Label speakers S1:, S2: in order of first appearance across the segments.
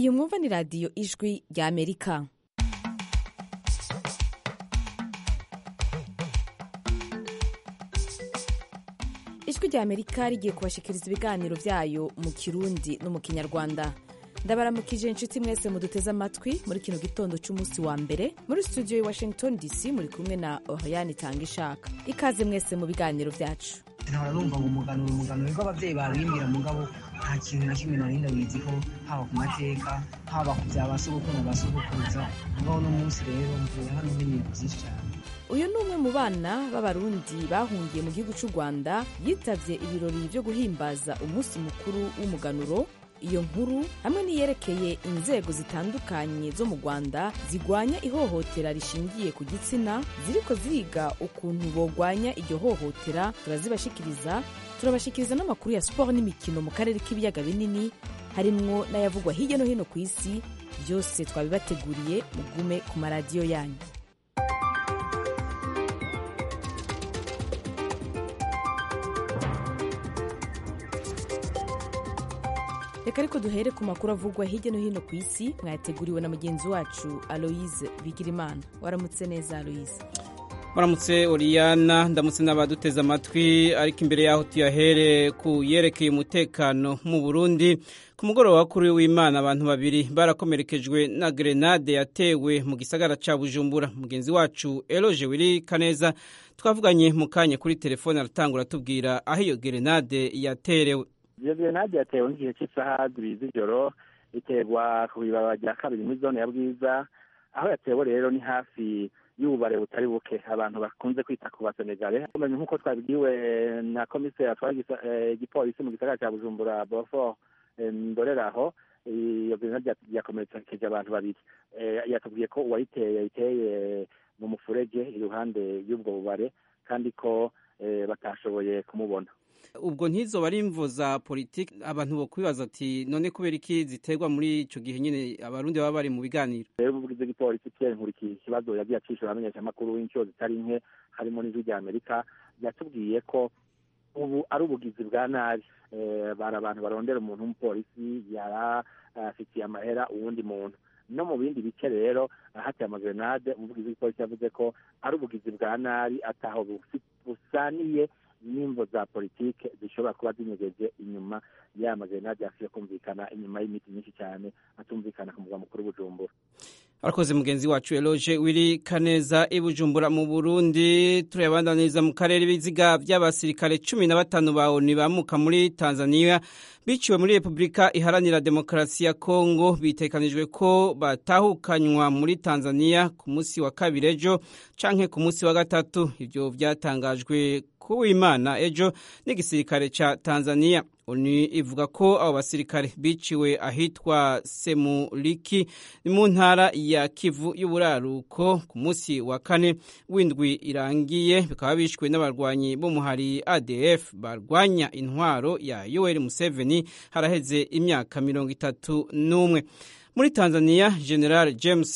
S1: iyi mwumva ni radiyo ijwi rya amerika ijwi rya amerika rigiye kubashikiriza ibiganiro byayo mu kirundi no mu kinyarwanda ndabaramukije inshuti mwese muduteze amatwi muri kino gitondo cy'umunsi wa mbere muri studio ya washington dc muri kumwe na oriane tanga ishaka ikaze mwese mu biganiro byacu
S2: nkahora numva ngo umuganuro umuganuro niko ababyeyi babimbwira mugabo nta kintu na kimwe nari ndabizi ko haba ku mateka haba ku bya ba sogokuru na ba sogokuruza mugabo uno munsi rero mvuye hano menye ibintu byinshi cyane
S1: uyu ni umwe mu bana b'abarundi bahungiye mu gihugu cy'u rwanda yitabye ibirori byo guhimbaza umunsi mukuru w'umuganuro iyo nkuru hamwe n'iyerekeye inzego zitandukanye zo mu rwanda zigwanya ihohotera rishingiye ku gitsina ziriko ziga ukuntu bogwanya iryo hohotera turazibashikiriza turabashikiriza n'amakuru ya siporo n'imikino mu karere k'ibiyaga binini harimwo n'ayavugwa hirya no hino ku isi byose twabibateguriye mugume ku maradiyo yanyu reka ariko duhere ku makuru avugwa hirya no hino ku isi mwayateguriwe na mugenzi wacu aloise bigirimana waramutse neza aloise
S3: Muramutse Oriana ndamutse n'abaduteze amatwi ariko imbere yaho tuyahere ku yerekeye umutekano mu Burundi ku mugoroba kuri w'Imana abantu babiri barakomerekejwe na grenade yatewe mu gisagara ca Bujumbura mugenzi wacu Eloge Wiri Kaneza twavuganye mu kanya kuri telefone aratangura tubwira aho iyo grenade yaterewe
S4: iyo grenade yatewe nk'igihe cy'isaha zibiri z'ijoro iterwa ku ibaba rya kabiri muri zone ya bwiza aho yatewe rero ni hafi y'ububare butari buke abantu bakunze kwita ku basenegale umenye nk'uko twabibwiwe na komiseri atwara igipolisi mu gisagara cya bujumbura bofo ndoreraho iyo grenade yakomerekeje abantu babiri yatubwiye ko uwayiteye yayiteye mu mufurege iruhande y'ubwo bubare kandi ko batashoboye kumubona
S3: ubwo ntizo bari imvo za politiki abantu bo kwibaza ati none kubera iki ziterwa muri icyo gihe nyine abarundi baba bari mu biganiro
S4: rero umuvugizi w'igipolisi pierre nkurikiye ikibazo yagiye acishura abamenyeshamakuru w'inshuro zitari nke harimo n'ijwi rya amerika yatubwiye ko ubu ari ubugizi bwa nabi bari abantu barondera umuntu w'umupolisi yari afitiye amahera uwundi muntu no mu bindi bice rero hateye amagrenade umuvugizi w'igipolisi yavuze ko ari ubugizi bwa nabi ataho busaniye n'imvo za politike zishobora kuba zinyegeje inyuma y'aya magrenade yasuye kumvikana inyuma y'imiti myinshi cyane atumvikana ku murwa mukuru bujumbura
S3: arakoze mugenzi wacu eloge wiri kaneza i bujumbura mu burundi turayabandaniriza mu karere ibiziga by'abasirikare cumi na batanu ba oni bamuka muri tanzania biciwe muri repubulika iharanira demokarasi ya kongo bitekanijwe ko batahukanywa muri tanzania ku munsi wa kabiri ejo canke ku munsi wa gatatu ibyo byatangajwe kuwimana ejo n'igisirikare ca tanzania oni ivuga ko abo basirikare biciwe ahitwa semuliki mu ntara ya kivu y'uburaruko ku munsi wa kane w'indwi irangiye bikaba bishwe n'abarwanyi b'umuhari adf barwanya intwaro ya yoweri museveni haraheze imyaka mirongo itatu n'umwe muri tanzania general james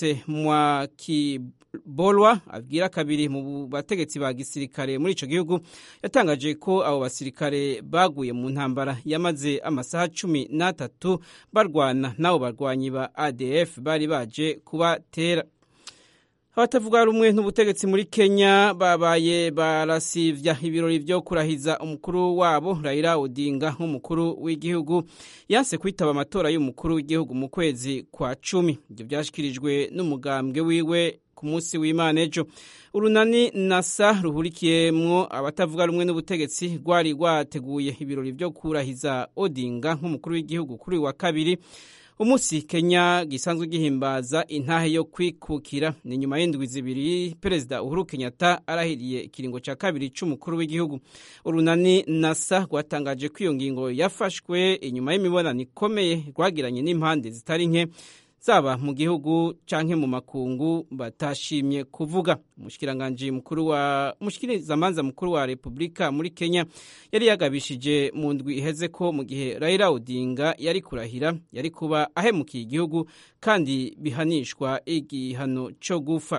S3: mwaki bolwa abwira kabiri mu bategetsi ba gisirikare muri ico gihugu yatangaje ko abo basirikare baguye mu ntambara yamaze amasaha cumi n'atatu barwana n'abo barwanyi ba adf bari baje kubatera abatavuga rumwe n'ubutegetsi muri kenya babaye barasivya ibirori vyo kurahiza umukuru wabo raila odinga nk'umukuru w'igihugu yanse kwitaba amatora y'umukuru w'igihugu mu kwezi kwa cumi ivyo vyashikirijwe n'umugambwe wiwe ku munsi w'imana ejo urunani nasa ruhurikiyemwo abatavuga rumwe n'ubutegetsi rwari rwateguye ibirori vyo kurahiza odinga nk'umukuru w'igihugu kuri wa kabiri umunsi kenya gisanzwe gihimbaza intahe yo kwikukira ni nyuma y'indwi zibiri perezida uhuru kenyatta arahiriye ikiringo cya kabiri c'umukuru w'igihugu urunani nasa rwatangaje ko iyo ngingo yafashwe inyuma y'imibonano ikomeye rwagiranye n'impande zitari nke zaba mu gihugu canke mu makungu batashimye kuvuga umushikiranganji mukuru wa umushikirizamanza mukuru wa Republika muri Kenya yari yagabishije mu ndwi iheze ko mu gihe Raila Odinga yari kurahira yari kuba ahemukiye igihugu kandi bihanishwa igihano co gufa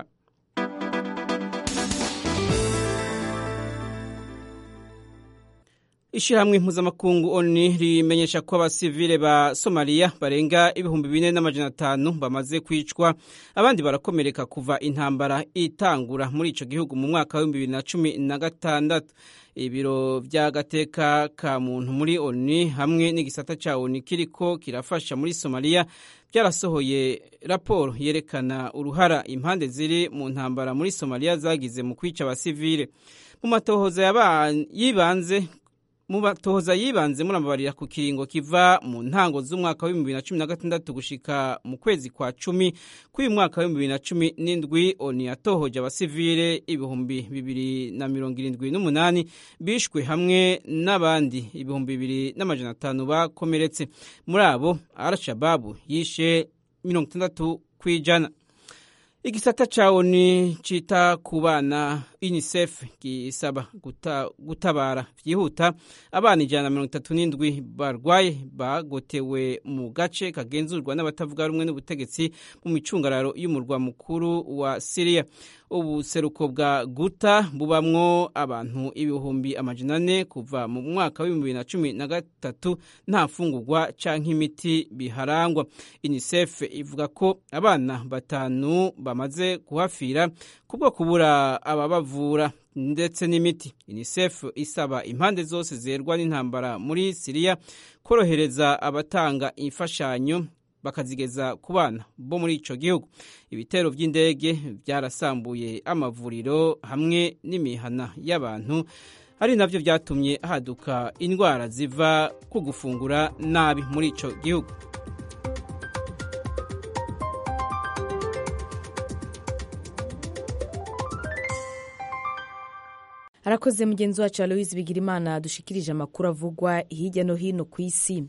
S3: Ishirahamwe mpuzamakungu ONU rimenyesha ko abasivile ba Somalia barenga ibihumbi bine n'amajana atanu bamaze kwicwa abandi barakomereka kuva intambara itangura muri ico gihugu mu mwaka w'ibihumbi bibiri na cumi na gatandatu ibiro vy'agateka ka muntu muri ONU hamwe n'igisata ca ONU kiriko kirafasha muri Somalia byarasohoye raporo yerekana uruhara impande ziri mu ntambara muri Somalia zagize mu kwica abasivile mu matohoza yibanze mu batohoza yibanze murababarira ku kiringo kiva mu ntango z'umwaka wa 2016 gushika mu kwezi kwa cumi k'uyu mwaka wa 2017 oni yatohoje abasivile ibihumbi bibiri na mirongo irindwi n'umunani bishwe hamwe n'abandi ibihumbi bibiri n'amajana atanu bakomeretse muri abo al-shababu yishe mirongo itandatu kw'ijana igisata ca ONU cita ku bana UNICEF gisaba guta, gutabara vyihuta abana ijana na mirongo itatu n'indwi barwaye bagotewe mu gace kagenzurwa n'abatavuga rumwe n'ubutegetsi mu micungararo y'umurwa mukuru wa Syria ubuseruko bwa guta bubamwo abantu ibihumbi amajana ane kuva mu mwaka w'ibihumbi bibiri na cumi na gatatu nta mfungurwa canke imiti biharangwa UNICEF ivuga ko abana batanu bamaze kuhafira kubwo kubura ababavura ndetse n'imiti UNICEF isaba impande zose zerwa n'intambara muri Syria korohereza abatanga imfashanyo bakazigeza ku bana bo muri ico gihugu ibitero vy'indege byarasambuye amavuriro hamwe n'imihana y'abantu ari navyo vyatumye haduka indwara ziva ku gufungura nabi muri ico gihugu
S1: arakoze mugenzi wacu aloise bigirimana dushikirije amakuru avugwa hirya no hino ku isi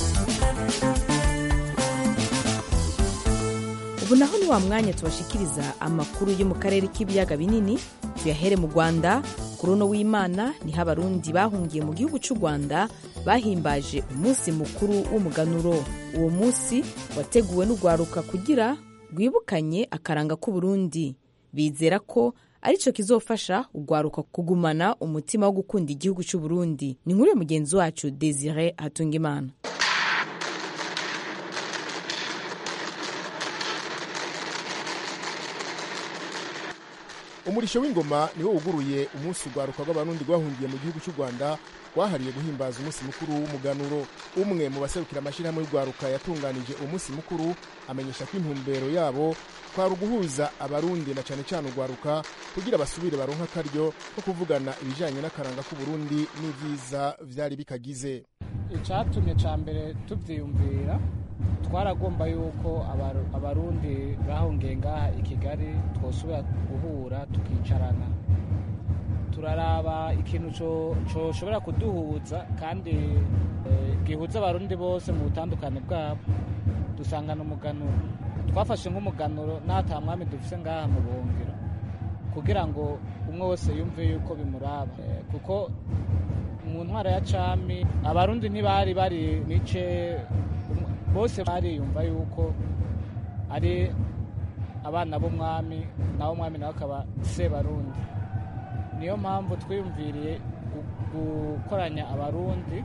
S1: ubu naho ni wa mwanya tubashikiriza amakuru yo mu karere k'ibiyaga binini tuyahere mu rwanda kuri uno w'imana niho abarundi bahungiye mu gihugu cy'u rwanda bahimbaje umunsi mukuru w'umuganuro uwo munsi wateguwe n'urwaruka kugira rwibukanye akaranga k'uburundi bizera ko aricyo kizofasha urwaruka kugumana umutima wo gukunda igihugu cy'u Burundi ni nkuru ya mugenzi wacu Desire Hatungimana
S5: umurisho w'ingoma niwo wuguruye umunsi urwaruka rw'abarundi rwahungiye mu gihugu cy'u rwanda rwahariye guhimbaza umunsi mukuru w'umuganuro umwe mu baserukira amashyirahamwe y'urwaruka yatunganije umunsi mukuru amenyesha ko intumbero yabo kwari uguhuza abarundi na cyane cyane urwaruka kugira basubire baronka akaryo ko kuvugana ibijyanye n'akaranga k'uburundi n'ibyiza byari bikagize
S6: icyatumye cya mbere tubyiyumvira twaragomba yuko abarundi bahungiye ngaha i kigali twosubira guhura tukicarana turaraba ikintu coshobora kuduhuza kandi gihuza abarundi bose mu butandukane bwabo dusangana umuganuro twafashe nk'umuganuro n'ata mwami dufise ngaha mu buhungiro kugira ngo umwe wese yumve yuko bimuraba kuko mu ntwara ya cami abarundi ntibari bari mice bose bariyumva yuko ari abana b'umwami nawe umwami nawe akaba sebarundi niyo mpamvu twiyumviriye gukoranya abarundi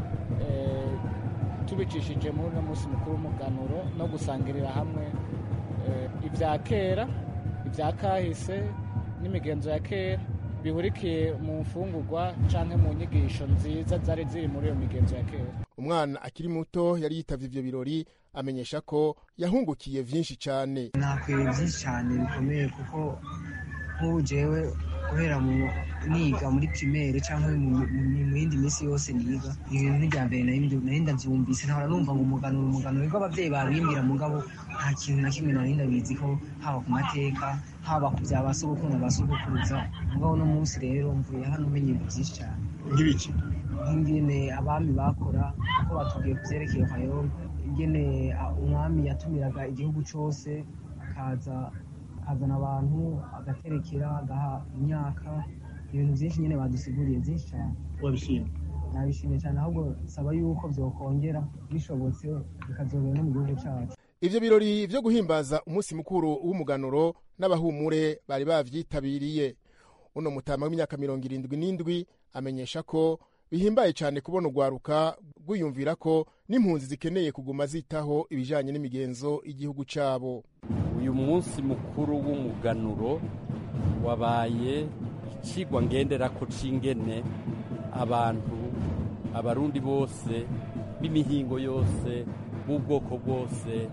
S6: tubicishije muri uno munsi mukuru w'umuganuro no gusangirira hamwe ibya kera ibya kahise n'imigenzo ya kera bihurikiye mu mfungurwa cyangwa mu nyigisho nziza zari ziri muri iyo migenzo ya kera
S5: umwana akiri muto yari yitavye ivyo birori amenyesha ko yahungukiye vyinshi cane
S2: nakwiye byinshi cyane bikomeye kuko nk'ubu jewe guhera mu niga muri primaire cyangwa mu yindi minsi yose niga ibintu n'irya mbere nari ndavyumvise ntahora numva ngo umuganuro umuganuro nibwo abavyeyi babimbwira mugabo nta kintu na kimwe nari ndabizi ko haba ku mateka haba ku bya basogokuru na basogokuruza mugabo uno munsi rero mvuye hano umenye ibintu byinshi cyane
S5: nk'ibiki
S2: nk'ingene abami bakora uko batubwiye ku vyerekeye kayonga ingene umwami yatumiraga igihugu cose akaza akazana abantu agaterekera agaha imyaka ibintu byinshi nyine badusiguriye byinshi cyane
S5: wabishimye
S2: nabishimiye cyane ahubwo saba yuko byokongera bishobotse bikazobera no mu gihugu cyacu
S5: ivyo birori vyo guhimbaza umunsi mukuru w'umuganuro n'abahumure bari bavyitabiriye uno mutama w'imyaka mirongo irindwi n'indwi amenyesha ko bihimbaye cyane kubona urwaruka rwiyumvira ko n'impunzi zikeneye kuguma zitaho ibijyanye n'imigenzo y'igihugu cyabo
S7: uyu munsi mukuru w'umuganuro wabaye ikigwa ngenderako c'ingene abantu abarundi bose b'imihingo yose b'ubwoko bwose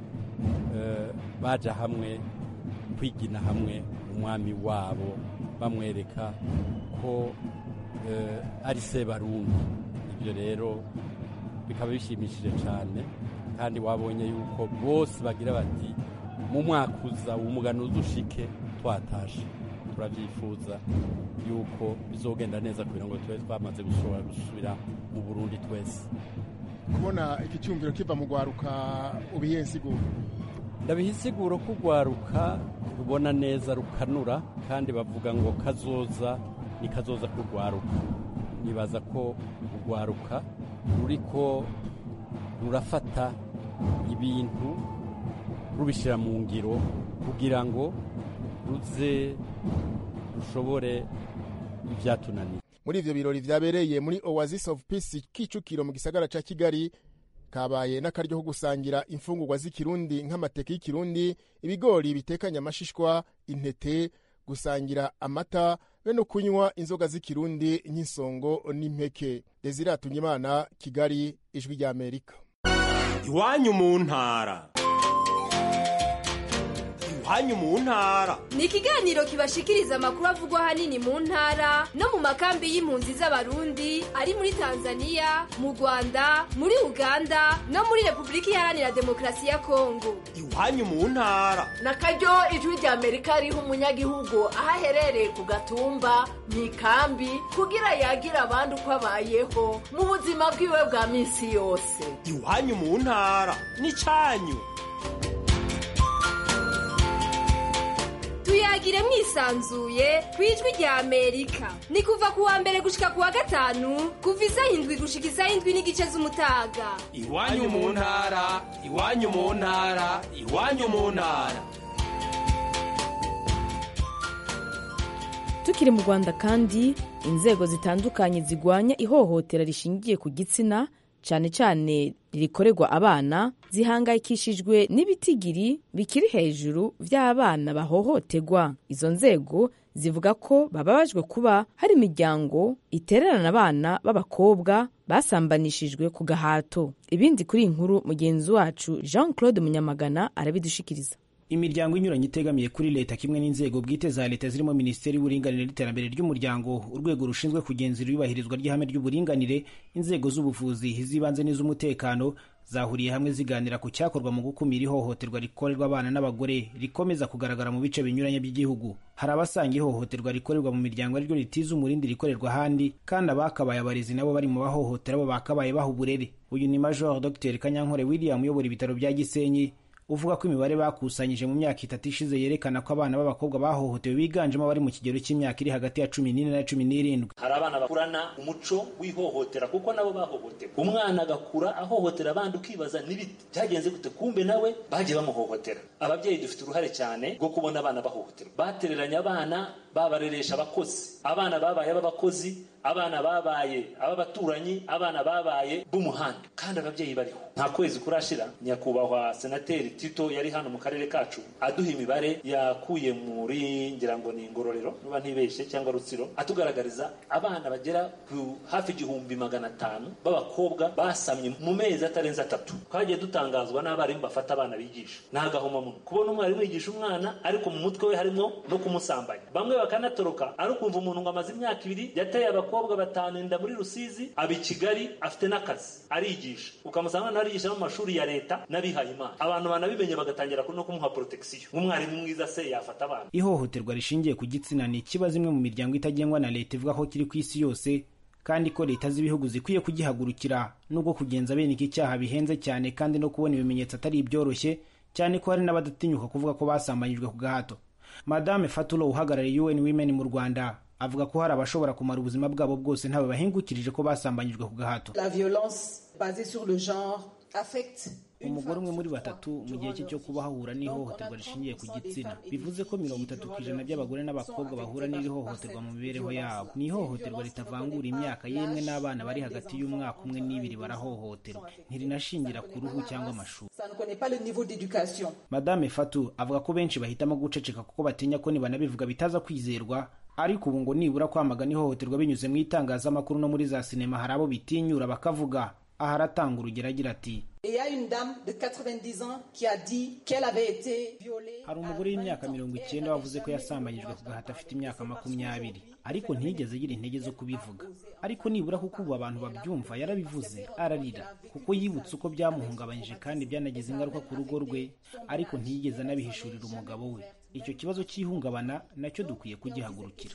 S7: baja hamwe kwigina hamwe umwami wabo bamwereka ko ari se barundi ibyo rero bikaba bishimishije cyane kandi wabonye yuko bose bagira bati mu mwaka uza umugano uzushike twatashe turabyifuza yuko bizogenda neza kugira ngo tube twamaze gushobora gusubira mu burundi twese
S5: kubona iki cyumviro kiva mu rwaruka ubihe insiguro
S7: ndabiha insiguro ko urwaruka rubona neza rukanura kandi bavuga ngo kazoza ni kazoza k'urwaruka nibaza ko urwaruka ruriko rurafata ibintu rubishyira mu ngiro kugira ngo ruze rushobore ibyatunaniye
S5: muri ivyo birori vyabereye muri oasis of peace kicukiro mu gisagara ca kigali kabaye n'akaryo ko gusangira imfungurwa z'ikirundi nk'amateke y'ikirundi ibigori bitekanye amashishwa intete gusangira amata be no kunywa inzoga z'ikirundi nk'insongo n'impeke desire imana kigali ijwi ry'amerika
S8: iwanyu mu ntara iwanyu mu ntara
S9: ni ikiganiro kibashikiriza amakuru avugwa ahanini mu ntara no mu makambi y'impunzi z'abarundi ari muri tanzania mu rwanda muri uganda no muri repubulika iharanira demokarasi ya kongo
S8: iwanyu mu ntara
S10: na karyo ijwi rya amerika riha umunyagihugu aho aherereye ku gatumba mu ikambi kugira yagira abandi uko abayeho mu buzima bwiwe bwa minsi yose
S8: iwanyu mu ntara ni cyanyu
S9: tuyagire mwisanzuye ku ijwi rya amerika ni kuva ku wa mbere gushika ku wa gatanu kuva isaha indwi gushika isaha indwi n'igice z'umutaga
S8: iwanyu mu ntara iwanyu mu ntara iwanyu mu ntara
S1: tukiri mu rwanda kandi inzego zitandukanye zigwanya ihohotera rishingiye ku gitsina cyane cyane rikorerwa abana zihangayikishijwe n'ibitigiri bikiri hejuru by'abana bahohoterwa izo nzego zivuga ko bababajwe kuba hari imiryango itererana abana b'abakobwa basambanishijwe ku gahato ibindi kuri iyi nkuru mugenzi wacu jean claude munyamagana arabidushikiriza
S11: imiryango inyuranye itegamiye kuri leta kimwe n'inzego bwite za leta zirimo minisiteri y'uburinganire n'iterambere ry'umuryango urwego rushinzwe kugenzura iyubahirizwa ry'ihame ry'uburinganire inzego z'ubuvuzi iz'ibanze n'iz'umutekano zahuriye hamwe ziganira ku cyakorwa mu gukumira ihohoterwa rikorerwa abana n'abagore rikomeza kugaragara mu bice binyuranye by'igihugu hari abasanga ihohoterwa rikorerwa mu miryango ariryo ritiza umurindi rikorerwa ahandi kandi abakabaye abarezi nabo bari mu bahohotera bo bakabaye baha uburere uyu ni major dr kanyankore william uyobora ibitaro bya gisenyi uvuga ko imibare bakusanyije mu myaka itatu ishize yerekana ko abana b'abakobwa bahohotewe biganjemo abari mu kigero cy'imyaka iri hagati ya cumi n'ine na cumi n'irindwi
S12: hari abana bakurana umuco w'ihohotera kuko nabo bahohotewe umwana agakura ahohotera abandi ukibaza n'ibiti byagenze gute kumbe nawe bagiye bamuhohotera ababyeyi dufite uruhare cyane rwo kubona abana bahohoterwa batereranye abana babareresha abakozi abana babaye ab'abakozi abana babaye ab'abaturanyi abana babaye b'umuhanda kandi ababyeyi bariho nta kwezi kurashira nyakubahwa senateri tito yari hano mu karere kacu aduha imibare yakuye muri ngira ngo ni ingororero niba ntibeshye cyangwa rutsiro atugaragariza abana bagera ku hafi igihumbi magana atanu b'abakobwa basamye mu mezi atarenze atatu twagiye dutangazwa n'abarimu bafata abana bigisha ni agahomamunwa kubona umwarimu yigisha umwana ariko mu mutwe we harimo no kumusambanya bamwe bakanatoroka ari ukumva umuntu ngo amaze imyaka ibiri yateye abakobwa batanu inda muri rusizi aba i kigali afite n'akazi arigisha ukamusanga nawe arigisha no mu mashuri ya leta n'abihaye imana abantu banabimenye bagatangira no kumuha protection nk'umwarimu mwiza se yafata abana
S11: ihohoterwa rishingiye ku gitsina ni ikibazo imwe mu miryango itagengwa na leta ivuga ko kiri ku isi yose kandi ko leta z'ibihugu zikwiye kugihagurukira nubwo kugenza bene iki cyaha bihenze cyane kandi no kubona ibimenyetso atari ibyoroshye cyane ko hari n'abadatinyuka kuvuga ko basambanyijwe ku gahato madame fatulo uhagarariye un women mu rwanda avuga ko hari abashobora kumara ubuzima bwabo bwose ntawe bahingukirije ko basambanyijwe ku gahato
S13: la violence basée sur le genre
S11: umugore umwe muri batatu mu gihe cye cyo kuba hahura n'ihohoterwa rishingiye ku gitsina bivuze ko mirongo itatu ku ijana by'abagore n'abakobwa bahura n'iri hohoterwa mu mibereho yabo ni ihohoterwa ritavangura imyaka yemwe n'abana bari hagati y'umwaka umwe n'ibiri barahohoterwa ntirinashingira ku ruhu cyangwa amashuri madame fatu avuga ko benshi bahitamo guceceka kuko batinya ko nibanabivuga bitaza kwizerwa ariko ubu ngo nibura kwamagana ihohoterwa binyuze mu itangazamakuru no muri za sinema hari abo bitinyura bakavuga aha aratanga urugero agira ati hari umugore w'imyaka mirongo icyenda wavuze ko yasambanyijwe ku gahato afite imyaka makumyabiri ariko ntiyigeze agira intege zo kubivuga ariko nibura kuko ubu abantu babyumva yarabivuze ararira kuko yibutse uko byamuhungabanyije kandi byanagize ingaruka ku rugo rwe ariko ntiyigeze anabihishurira umugabo we icyo kibazo cy'ihungabana nacyo dukwiye kugihagurukira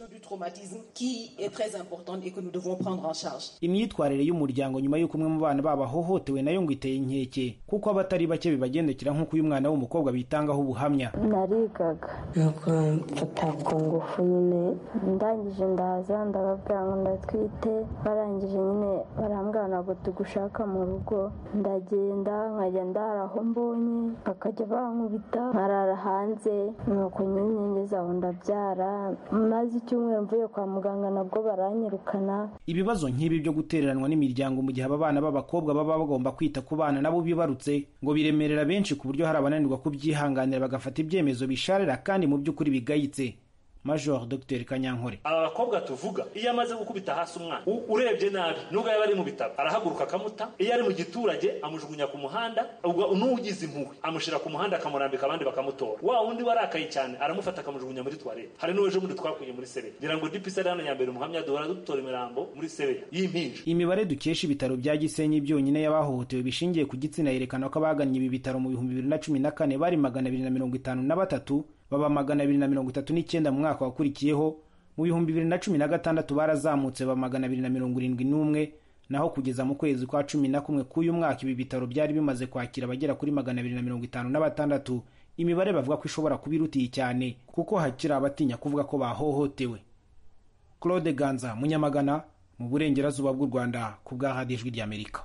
S11: imyitwarire y'umuryango nyuma y'uko umwe mu bana babo ahohotewe nayo ngo iteye inkeke kuko abatari bake bibagendekera nk'uko uyu mwana w'umukobwa bitangaho ubuhamya
S13: narigaga nuko mfata ku ngufu nyine ndangije ndaza ndababwira ngo ndatwite barangije nyine barambwira ntabwo tugushaka mu rugo ndagenda nkajya ndara aho mbonye bakajya bankubita nkarara hanze nuko nyine ngeze aho ndabyara maze icyumweru mvuye kwa muganga nabwo baranyirukana
S11: ibibazo nk'ibi byo gutereranwa n'imiryango mu gihe aba bana b'abakobwa baba bagomba kwita ku bana nabo bibarutse ngo biremerera benshi ku buryo hari abananirwa kubyihanganira bagafata ibyemezo bisharira kandi mu by'ukuri bigayitse major dr kanyankore
S12: aba bakobwa tuvuga iyo amaze gukubita hasi umwana urebye nabi nubwo yaba ari mu bitaro arahaguruka akamuta iyo ari mu giturage amujugunya ku muhanda n'ugize impuhwe amushyira ku muhanda akamurambika abandi bakamutora wa wundi warakaye cyane aramufata akamujugunya muri tuwarete hari n'uwejo bundi twakuye muri sebeya ngira ngo dipisi ari hano ya mbere umuhamya duhora dutora imirambo muri sebeya y'impinja
S11: imibare dukesha ibitaro bya gisenyi byonyine y'abahohotewe bishingiye ku gitsina yerekana ko abagannye ibi bitaro mu bihumbi bibiri na cumi na kane bari magana abiri na mirongo itanu na batatu baba magana abiri na mirongo itatu n'icyenda mu mwaka wakurikiyeho mu bihumbi bibiri na cumi na gatandatu barazamutse ba magana abiri na mirongo irindwi n'umwe naho kugeza mu kwezi kwa cumi na kumwe k'uyu mwaka ibi bitaro byari bimaze kwakira abagera kuri magana abiri na mirongo itanu na batandatu imibare bavuga ko ishobora kuba irutiye cyane kuko hakiri abatinya kuvuga ko bahohotewe claude ganza munyamagana mu burengerazuba bw'u rwanda ku bwa radiyo ijwi ry'amerika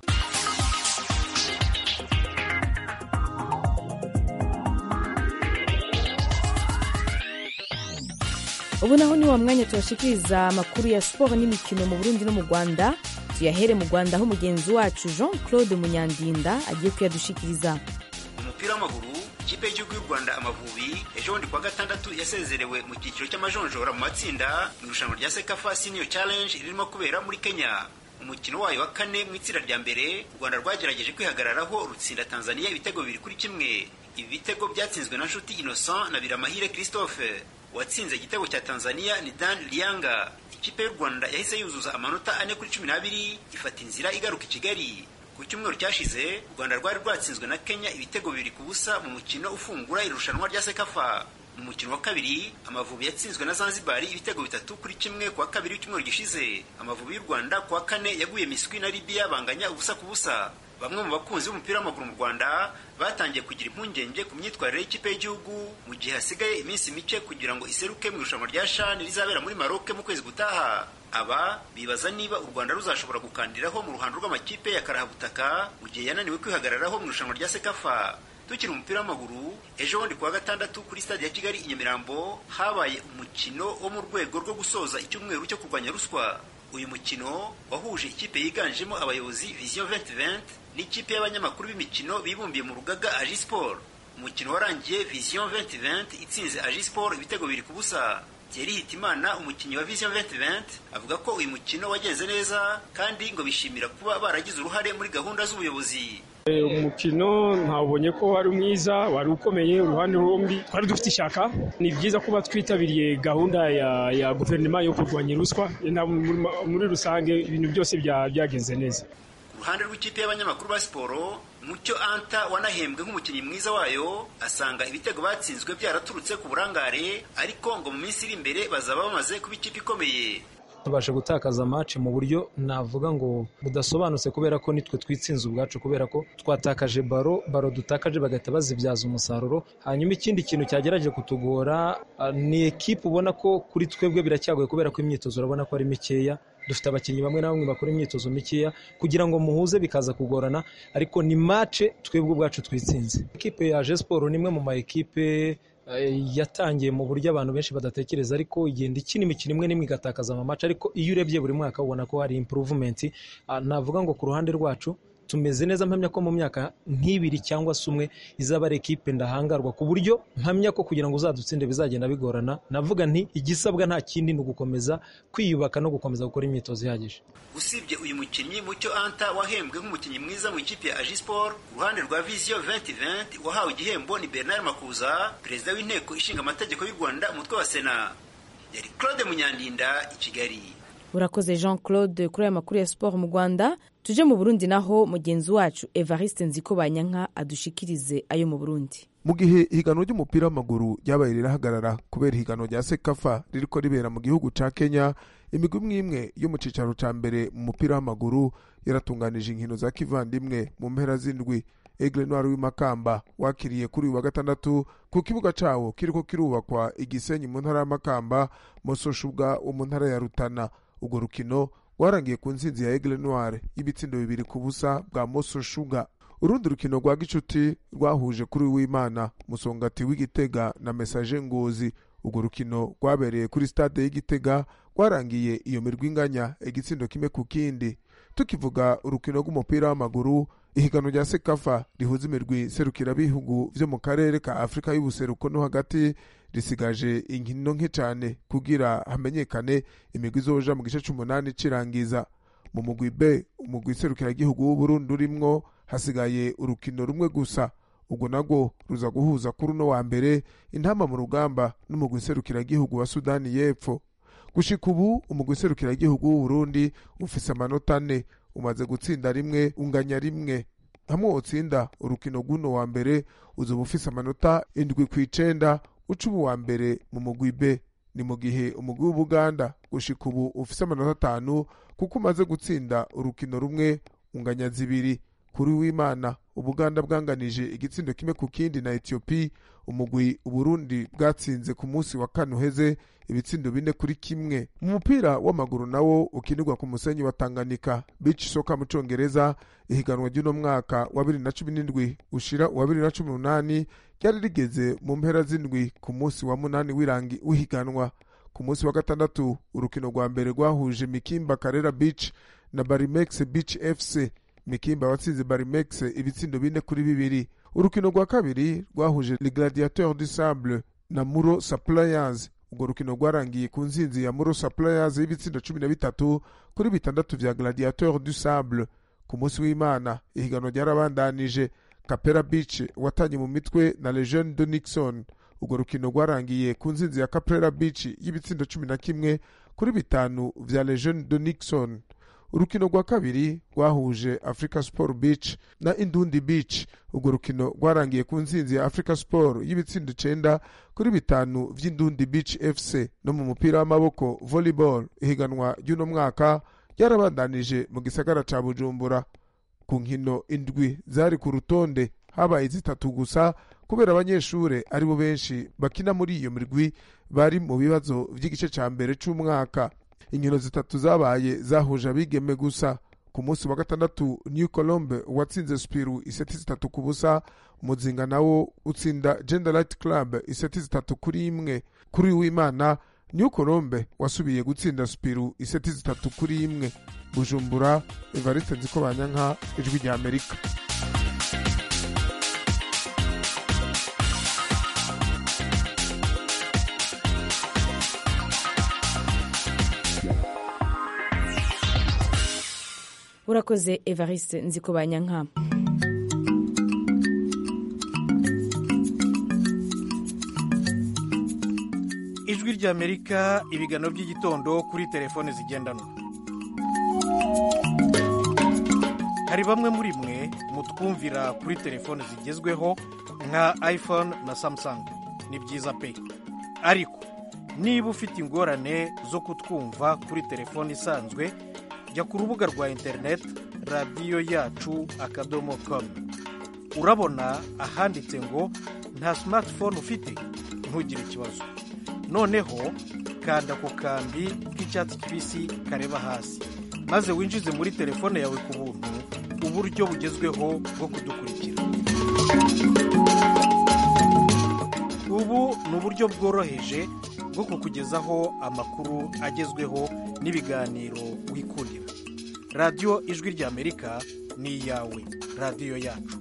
S1: ubu naho ni wa mwanya tubashikiriza amakuru ya siporo n'imikino mu burundi no mu rwanda tuyahere mu rwanda aho mugenzi wacu jean claude munyandinda agiye kuyadushikiriza
S14: umupira w'amaguru ikipe y'igihugu y'u rwanda amavubi ejo bundi kuwa gatandatu yasezerewe mu cyiciro cy'amajonjora mu matsinda mu irushanwa rya sekafa senior challenge ririmo kubera muri kenya umukino wayo wa kane mu itsinda rya mbere u rwanda rwagerageje kwihagararaho rutsinda tanzania ibitego bibiri kuri kimwe ibi bitego byatsinzwe na nshuti innocent na biramahire christophe uwatsinze igitego cya tanzania ni dan lianga ikipe y'u rwanda yahise yuzuza amanota ane kuri cumi n'abiri ifata inzira igaruka i kigali ku cyumweru cyashize u rwanda rwari rwatsinzwe na kenya ibitego bibiri ku busa mu mukino ufungura irushanwa rya sekafa mu mukino wa kabiri amavubi yatsinzwe na zanzibari ibitego bitatu kuri kimwe ku wa kabiri w'icyumweru gishize amavubi y'u rwanda ku wa kane yaguye miswi na libiya banganya ubusa ku busa bamwe mu bakunzi b'umupira w'amaguru mu rwanda batangiye kugira impungenge ku myitwarire y'ikipe y'igihugu mu gihe hasigaye iminsi mike kugira ngo iseruke mu irushanwa rya shani rizabera muri maroke mu kwezi gutaha aba bibaza niba u rwanda ruzashobora gukandiraho mu ruhando rw'amakipe ya karahabutaka mu gihe yananiwe kwihagararaho mu irushanwa rya sekafa tukiri umupira w'amaguru ejo bundi kuwa gatandatu kuri stade ya kigali i nyamirambo habaye umukino wo mu rwego rwo gusoza icyumweru cyo kurwanya ruswa uyu mukino wahuje ikipe yiganjemo abayobozi vision 2020 n'ikipe y'abanyamakuru b'imikino bibumbiye mu rugaga agi sport umukino warangiye vision 2020 itsinze agi sport ibitego biri ku busa Thierry Hitimana umukinnyi wa Vision 2020 avuga ko uyu mukino wagenze neza kandi ngo bishimira kuba baragize uruhare muri gahunda z'ubuyobozi
S15: umukino ntabonye ko wari mwiza wari ukomeye uruhande rumbi twari dufite ishyaka ni byiza kuba twitabiriye gahunda ya, ya guverinoma yo kurwanya ruswa muri rusange ibintu byose byagenze neza
S14: ruhande rw'ikipe y'abanyamakuru ba siporo mucyo anta wanahembwe nk'umukinnyi mwiza wayo asanga ibitego batsinzwe byaraturutse ku burangare ariko ngo mu minsi iri imbere bazaba bamaze kuba ikipe ikomeye
S16: tubashe gutakaza match mu buryo navuga ngo budasobanutse kubera ko nitwe twitsinze ubwacu kubera ko twatakaje baro baro dutakaje bagahita bazibyaza umusaruro hanyuma ikindi kintu cyagerageje kutugora uh, ni ekipe ubona ko kuri twebwe biracyagoye kubera ko imyitozo urabona ko ari mikeya dufite abakinnyi bamwe na bamwe bakora imyitozo mikeya kugira ngo muhuze bikaza kugorana ariko ni mace twebwe ubwacu twitsinze ekipe ya siporo ni imwe mu ma ekipe yatangiye mu buryo abantu benshi badatekereza ariko igenda ikina imikino imwe n'imwe igatakaza amamaca ariko iyo urebye buri mwaka ubona ko hari impuruvumenti navuga ngo ku ruhande rwacu tumeze neza mpamya ko mu myaka nk'ibiri cyangwa se umwe izaba ari ekipe ndahangarwa ku buryo mpamya ko kugira ngo uzadutsinde bizagenda bigorana navuga nti igisabwa nta kindi ni ugukomeza kwiyubaka no gukomeza gukora imyitozo ihagije
S14: usibye uyu mukinnyi mucyo anta wahembwe nk'umukinnyi mwiza mu ikipe ya agisport uruhande rwa viziyo 2020 wahawe igihembo ni bernard makuza perezida w'inteko ishinga amategeko y'u rwanda umutwe wa sena yari claude munyandinda i kigali
S1: urakoze jean claude kuri aya makuru ya siporo mu rwanda tuje mu burundi naho mugenzi wacu evariste nziko banyanka adushikirize ayo mu burundi
S17: mu gihe ihiganwa ry'umupira w'amaguru ryabaye rirahagarara kubera ihiganwa rya sekafa ririko ribera mu gihugu ca kenya imigwi imwe imwe yo mu cicaro ca mbere mu mupira w'amaguru yaratunganije inkino za kivandimwe mu mpera z'indwi egle noir w'imakamba wakiriye kuri uyu wa gatandatu ku kibuga cawo kiriko kirubakwa igisenyi mu ntara y'amakamba mososhubwa wo mu ntara ya rutana urwo rukino rwarangiye ku ntsinzi ya egle noir y'ibitsindo bibiri ku busa bwa moso shuga urundi rukino rwa gicuti rwahuje kuri w'imana musongati w'igitega na mesaje ngozi urwo rukino rwabereye kuri stade y'igitega rwarangiye iyo mirwi inganya igitsindo kimwe ku kindi tukivuga urukino rw'umupira w'amaguru ihiganwa rya sekafa rihuza imirwi serukirabihugu vyo mu karere ka afurika y'ubuseruko no hagati risigaje inkino nke cyane kugira hamenyekane imigwi izoja mu gice c'umunani cirangiza mu mugwi b umugwi serukiragihugu w'uburundi urimwo hasigaye urukino rumwe gusa ubwo nagwo ruza guhuza kuri uno wa mbere intama mu rugamba n'umugwi serukiragihugu wa sudani y'epfo gushika ubu umugwi serukiragihugu w'uburundi ufise amanota ane umaze gutsinda rimwe unganya rimwe hamwe wotsinda urukino rw'uno wa mbere uzoba ufise amanota indwi ku icenda uca ubu wa mbere mu mugwi b ni mu gihe umugwi w'ubuganda gushika ubu ufise amanota atanu kuko umaze gutsinda urukino rumwe unganya zibiri kuri w'imana ubuganda bwanganije igitsindo kimwe ku kindi na etiyopi umugwi uburundi bwatsinze ku munsi wa kane uheze ibitsindo bine kuri kimwe mu mupira w'amaguru nawo ukinirwa ku musenyi wa tanganyika beach soka mu congereza ihiganwa ry'uno mwaka wa bibiri na cumi n'indwi ushira uwa bibiri na cumi n'umunani ryari rigeze mu mpera z'indwi ku munsi wa munani w'irangi w'ihiganwa ku munsi wa gatandatu urukino rwa mbere rwahuje mikimba karera beach na barimex beach fc mikimba watsinze barimex ibitsindo bine kuri bibiri urukino rwa kabiri rwahuje le gladiateur du sable na muro suppliers urwo rukino rwarangiye ku nsinzi ya muro suppliers y'ibitsindo cumi na bitatu kuri bitandatu vya gladiateur du sable ku munsi w'imana ihiganwa ryarabandanije capera beach watanye mu mitwe na lejeune de nixon urwo rukino rwarangiye ku nsinzi ya capera beach y'ibitsindo cumi na kimwe kuri bitanu vya lejeune de nixon urukino rwa kabiri rwahuje africa sport beach na indundi beach urwo rukino rwarangiye ku nsinzi ya africa sport y'ibitsindo icenda kuri bitanu vy'indundi beach fc no mu mupira w'amaboko volleyball ihiganwa ry'uno mwaka ryarabandanije mu gisagara ca bujumbura ku nkino indwi zari ku rutonde habaye zitatu gusa kubera abanyeshure ari bo benshi bakina muri iyo mirwi bari mu bibazo vy'igice ca mbere c'umwaka inkino zitatu zabaye zahuje abigeme gusa ku munsi wa gatandatu new colombe watsinze spiru iseti zitatu ku busa muzinga nawo utsinda gender light club iseti zitatu kuri imwe kuri w'imana new colombe wasubiye gutsinda spiru iseti zitatu kuri imwe bujumbura evariste nziko banyanka ijwi rya amerika
S1: urakoze evariste nziko banyanka
S18: ijwi ry'amerika ibiganiro by'igitondo kuri telefone zigendanwa hari bamwe muri mwe mutwumvira kuri telefone zigezweho nka iphone na samsung ni byiza pe ariko niba ufite ingorane zo kutwumva kuri telefone isanzwe jya ku rubuga rwa interineti radiyo yacu akadomo komu urabona ahanditse ngo nta simatifone ufite ntugire ikibazo noneho kanda ku kambi k'icyatsi kibisi kareba hasi maze winjize muri telefone yawe ku buntu uburyo bugezweho bwo kudukurikira ubu ni uburyo bworoheje bwo kukugezaho amakuru agezweho n'ibiganiro wikundira radiyo ijwi ry'amerika ni iyawe radiyo yacu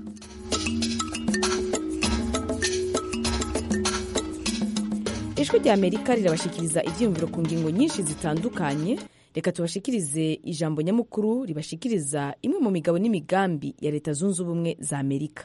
S1: ijwi rya amerika rirabashikiriza ibyiyumviro ku ngingo nyinshi zitandukanye reka tubashikirize ijambo nyamukuru ribashikiriza imwe mu migabo n'imigambi ya leta zunze ubumwe za amerika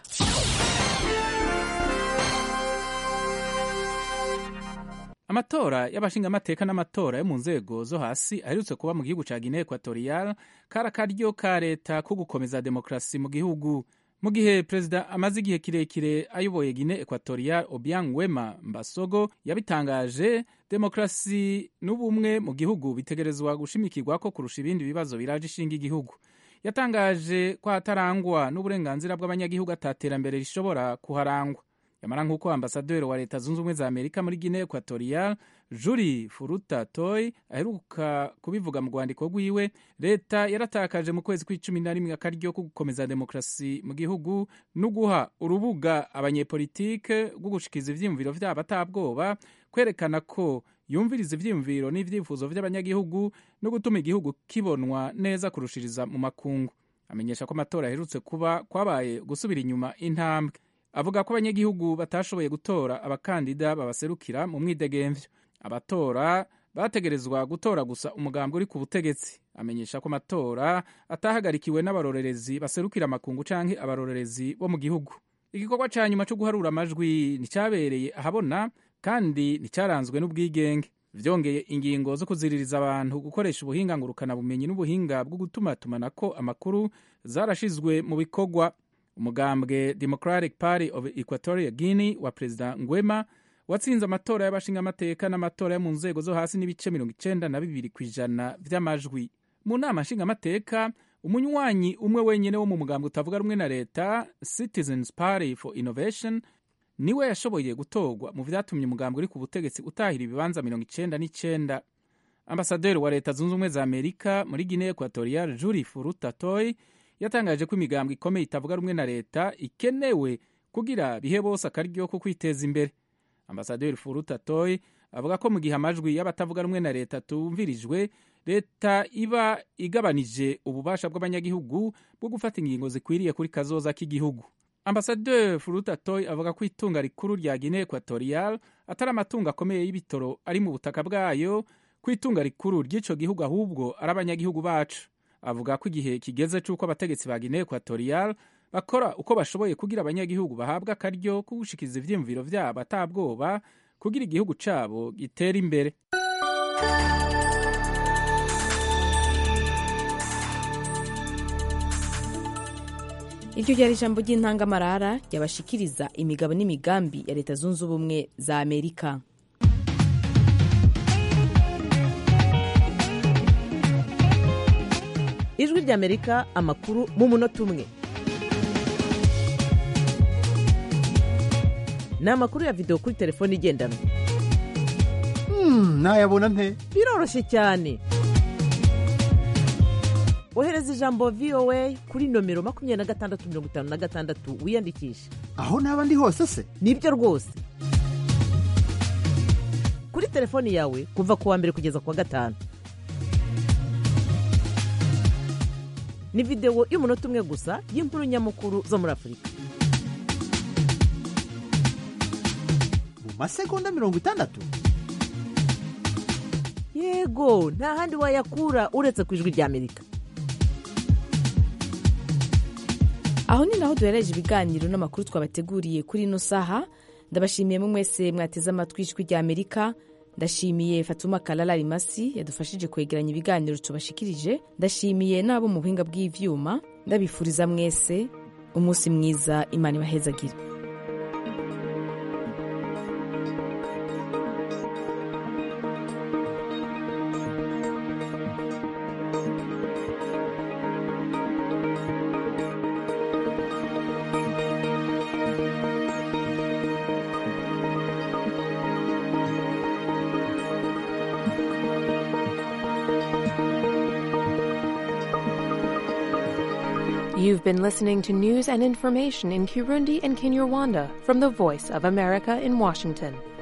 S19: amatora y'abashingamateka n'amatora yo mu nzego zo hasi aherutse kuba mu gihugu cya guinea equatorial kari akaryo ka leta ko gukomeza demokarasi mu gihugu mu gihe perezida amaze igihe kirekire ayoboye guinea equatorial obiang wema mbasogo yabitangaje demokarasi n'ubumwe mu gihugu bitegerezwa gushimikirwa ko kurusha ibindi bibazo biraje ishinga igihugu yatangaje ko hatarangwa n'uburenganzira bw'abanyagihugu ataterambere rishobora kuharangwa yamara nk'uko ambasaderi wa leta zunze ubumwe za amerika muri guinea equatorial juri furuta toy aheruka kubivuga mu rwandiko rwiwe leta yaratakaje mu kwezi kw'icumi na rimwe akaryo ko gukomeza demokarasi mu gihugu no guha urubuga abanyepolitike rwo gushikiza ivyiyumviro vyabo atabwoba kwerekana ko yumviriza ivyiyumviro n'ivyifuzo vy'abanyagihugu no gutuma igihugu kibonwa neza kurushiriza mu makungu amenyesha ko amatora aherutse kuba kwabaye gusubira inyuma intambwe avuga ko abanyagihugu batashoboye gutora abakandida babaserukira mu mwidegemvyo abatora bategerezwa gutora gusa umugambi uri ku butegetsi amenyesha ko amatora atahagarikiwe n'abarorerezi baserukira amakungu canke abarorerezi bo mu gihugu igikorwa ca nyuma co guharura amajwi nticyabereye ahabona kandi nticyaranzwe n'ubwigenge vyongeye ingingo zo kuziririza abantu gukoresha ubuhinga ngurukanabumenyi n'ubuhinga bwo gutumatumanako amakuru zarashizwe mu bikorwa umugambwe democratic party of equatoria guinea wa perezida ngwema watsinze amatora y'abashingamateka n'amatora yo mu nzego zo hasi n'ibice mirongo icenda na bibiri ku ijana vy'amajwi mu nama nshingamateka umunywanyi umwe wenyene wo mu mugambwe utavuga rumwe na leta citizens party for innovation niwe yashoboye gutorwa mu vyatumye umugambwe uri ku butegetsi utahira ibibanza mirongo icenda n'icenda ambasaderi wa leta zunze ubumwe za amerika muri guinea equatorial juri furuta toy yatangaje ko imigambwe ikomeye itavuga rumwe na leta ikenewe kugira bihe bose akaryo ko kwiteza imbere ambasaderi furuta toy avuga ko mu gihe amajwi y'abatavuga rumwe na leta tumvirijwe leta iba igabanije ububasha bw'abanyagihugu bwo gufata ingingo zikwiriye kuri kazoza k'igihugu ambasaderi furuta toy avuga ko itunga rikuru rya guinea equatorial atari amatungo akomeye y'ibitoro ari mu butaka bwayo ko itunga rikuru ry'ico gihugu ahubwo ari abanyagihugu bacu avuga ko igihe kigeze c'uko abategetsi ba guinea equatorial bakora uko bashoboye kugira abanyagihugu bahabwa akaryo ko gushikiza ivyiyumviro vyabo atabwoba kugira igihugu cabo gitera imbere
S1: iryo ryari ijambo ry'intangamarara ryabashikiriza imigabo n'imigambi ya leta zunze ubumwe za amerika
S20: ijwi ry'amerika amakuru mu munota umwe ni amakuru ya videwo kuri telefone igendanwa
S21: nayabona nte
S20: biroroshye cyane ohereza ijambo voa kuri nomero makumyabiri na gatandatu mirongo itanu na gatandatu wiyandikishe
S21: aho naba ndi hose se
S20: nibyo rwose kuri telefoni yawe kuva ku wa mbere kugeza ku wa gatanu ni videwo y'umunota umwe gusa y'inkuru nyamukuru zo muri afurika
S21: mu masegonda mirongo itandatu
S20: yego nta handi wayakura uretse ku ijwi ry'amerika
S1: aho ni naho duhereje ibiganiro n'amakuru twabateguriye kuri ino saha ndabashimiye mwe mwese mwateze amatwi ijwi rya amerika ndashimiye fatuma kalala rimasi yadufashije kwegeranya ibiganiro tubashikirije ndashimiye n'abo mu buhinga bw'ivyuma ndabifuriza mwese umunsi mwiza imana ibahezagire
S4: You've been listening to news and information in Kirundi and Kinyarwanda from the Voice of America in Washington.